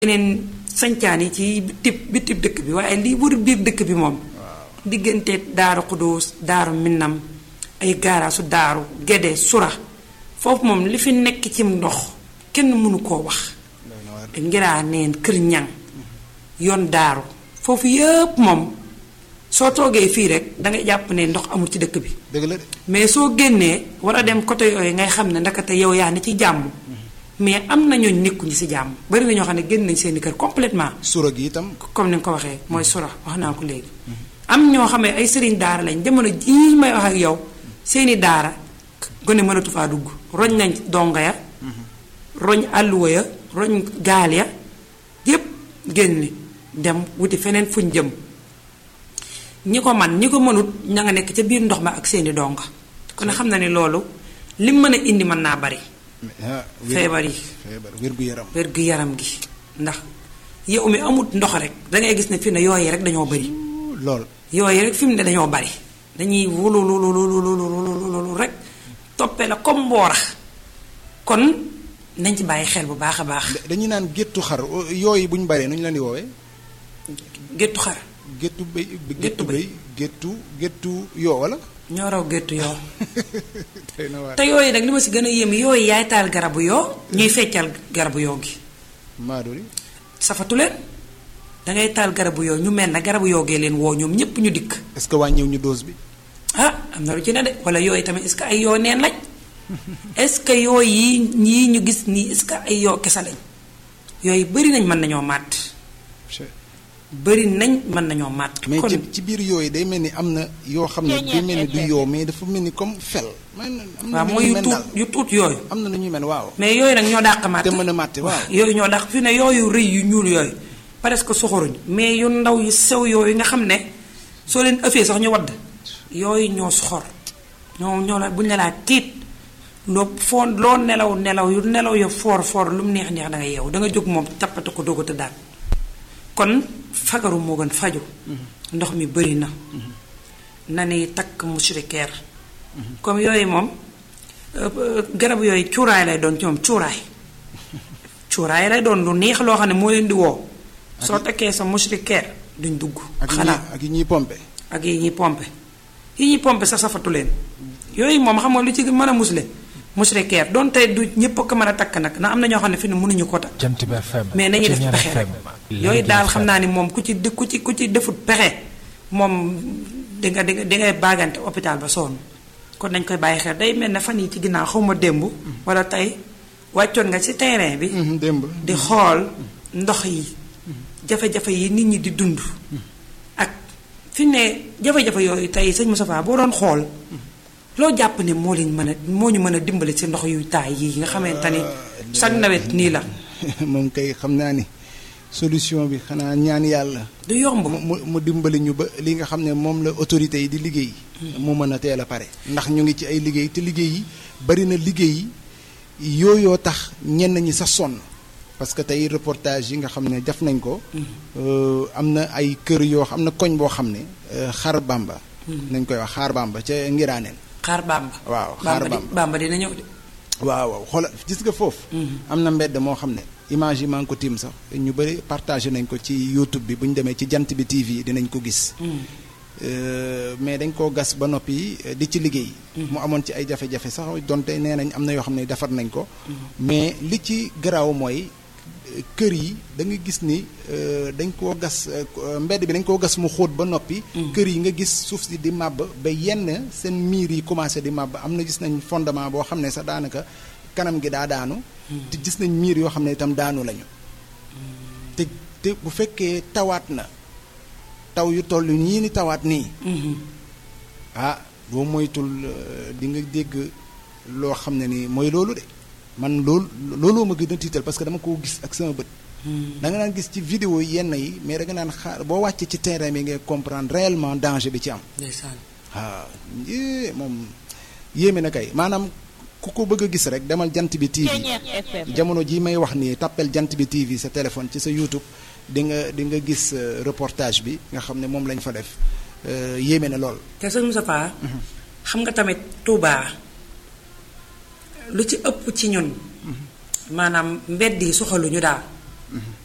yeneen sancaan yi ci bitib bitib dëkk bi waaye lii wër biir dëkk bi moom diggante daaru xudóos daaru minnam ay gaaraasu daaru gede sura foofu moom li fi nekk ci ndox kenn mënu koo wax ngiraa neen kër ñang yoon daaru foofu yëpp moom soo toogee fii rek dangay jàpp ne ndox amul ci dëkk bi dëgg la de mais soo génnee war a dem côté yooyu ngay xam ne ndakate yow yaa ni ci jàmm mais am na ñooñ nekkuñu ci jàmm bari na ñoo xam ne génn nañ seeni kër complètement sura gi itam comme ni nga ko waxee mooy sura wax naa ko léegi am ñoo xam ne ay sëriñ daara lañ jamono jii may wax ak yow seeni daara gone mënatu faa dugg roñ nañ donga ya roñ àlluwa ya roñ gaal ya yépp génn dem wuti feneen fuñ jëm ñi ko man ñi ko mënut ña nga nekk ca biir ndox ma ak seeni donga kon xam na ne loolu lim mën a indi mën naa bari ah feebar yi feebar wér gu yaram wér gu yaram gi ndax yow mi amut ndox rek dangay gis ne fi ne yooyu rek dañoo bari lool yooyu rek fi mu ne dañoo bari dañuy wulululululululu rek toppee la comme mboora kon nañ ci bàyyi xel bu baax a baax dañuy naan géttu xar yooyu bu ñu baree nu ñu leen di woowee géttu xar géttu béy Géttu géttu béy. béy géttu géttu yoo wala ñoo raw géttu yoo tey na waar te yooyu nag li ma si gën a yéem yooyu yaay taal garabu yoo ñuy feccal garabu yoo gi maaduri safatu leen dangay taal garabu yoo ñu mel na garabu yoo gee leen woo ñoom ñépp ñu dikk est-ce que wàññiw ñu dose bi ah am na lu ci ne de wala yooyu tamit est-ce que ay yoo neen lañ est-ce que yooyu yi ñii ñu gis nii est-ce que ay yoo kese lañ yooyu bëri nañ mën nañoo màtt bëri nañ mën nañoo màtt. mais kon ci ci biir yooyu day mel ni am na yoo xam ne day mel ni du yoo mais dafa mel ni comme fel man am na waaw nu mooy ñuy yu mel tuut daal yu tuut yooyu. am na nu ñuy mel waaw mais yooyu nag ñoo dàq màtt. te mën a màtte waaw yooyu ñoo dàq fi ne yooyu rëy yu ñuul yooyu presque soxoruñ mais yu ndaw yu sew yooyu nga xam ne soo leen ëffee sax ñu wadd yooyu ñoo soxor ñoo ñoo la buñ la laa tiit loo foo loo nelaw nelaw yu nelaw ya foor foor lu mu neex neex da nga yeewu da nga jóg moom tappate ko doog a tëddaat kon fagaru moo gën faju ndox mi bëri na na ni takk mushrikeer comme yooyu moom euh, euh, garab yooyu cuuraay lay doon ci moom cuuraay cuuraay lay doon lu neex loo xam ne moo leen di woo soo takkee sa mushrikeer duñ dugg ak yi xanaa ñuy ak yi ñuy pompe ak yi ñuy pompe yi ñuy pompe sa safatu leen yooyu moom xam nga lu ci mën a musle mushrikeer doon tey du ñëpp ko mën a takk nag na am na ñoo xam ne fi ne mënuñu ko takk Jant bi FM mais nañu def Ceeñeer pexe rek FM, yooyu Léegi daal FM. xam naa ni moom ku ci di ku ci ku ci defut pexe moom di nga di nga di ngay baagante hôpital ba sonn kon nañ koy bàyyi xel day mel ne fan yi ci ginnaaw xaw ma démb wala tey wàccoon nga ci terrain bi Mhm, démb di xool ndox yi jafe-jafe yi nit ñi di dund ak fi mu ne jafe-jafe yooyu tey sëñ Moustapha boo doon xool loo jàpp ne moo leen mën a moo ñu mën a dimbali ci ndox yu taay yi nga xamante ni chaque nawet nii la moom kay xam naa ni solution bi xanaa ñaan yàlla du yomb mu mu mu dimbali ñu ba li nga xam ne moom la autorité yi di liggéey mu mën a teel a pare ndax ñu ngi ci ay liggéey te liggéey yi bari na liggéey yi yooyoo tax ñenn ñi sa sonn parce que tey reportage yi nga xam ne def nañ ko euh, am na ay kër yoo xam na koñ boo xam ne euh, xar bamba nañ koy wax xaar bamba ca ngiraaneen xaar bamba waaw xaar bamba di bamba bamba dina ñëw de waaw waaw xoolal gis nga foofu. am na mbedd moo xam ne image yi maa ngi ko tiim sax ñu bëri partagé nañ ko ci YouTube bi bu ñu demee ci jant bi TV dinañ ko gis. Euh, mais dañ koo gas ba noppi euh, di ci liggéey. mu amoon ci ay jafe-jafe sax donte nee nañ am na yoo xam ne defar nañ ko. mais li ci garaaw mooy euh, kër yi da nga gis ni euh, dañ koo gas euh, mbedd bi dañ koo gas mu xóot ba noppi. kër yi nga gis suuf si di màbb ba yenn seen miir yi commencé di màbb am na gis nañ fondement boo xam ne sax daanaka kanam gi daa daanu. te gis nañ miir yoo xam ne itam daanu lañu. te te bu fekkee tawaat na taw yu toll nii ni tawaat nii. ah boo moytul euh, di nga dégg loo xam ne ni mooy loolu de man loolu looloo ma gën a tiital parce que dama koo gis ak sama bët. da nga naan gis ci vidéo yi yenn yi mais da nga naan xaar boo wàccee ci terrain bi ngay comprendre réellement danger bi ci am. ndeysaan waaw yee moom yéeme na kay maanaam ku ko bëgg a gis rek demal jant bi TV jamono ji may wax nii tàppel jant bi TV sa téléphone ci sa YouTube di nga di nga gis euh, reportage bi nga xam ne moom lañ fa def euh, yéeme na lool. te sëñ Moustapha xam nga tamit Touba lu ci ëpp ci ñun maanaam mbedd yi soxaluñu daal